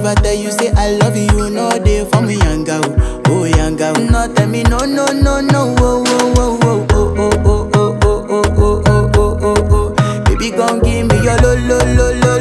If I tell you say I love you, you know they for me yanga oh, oh yanga oh. No tell me no no no no oh oh oh oh oh oh oh oh oh oh oh oh oh oh. Baby gon' give me your lo lo lo lo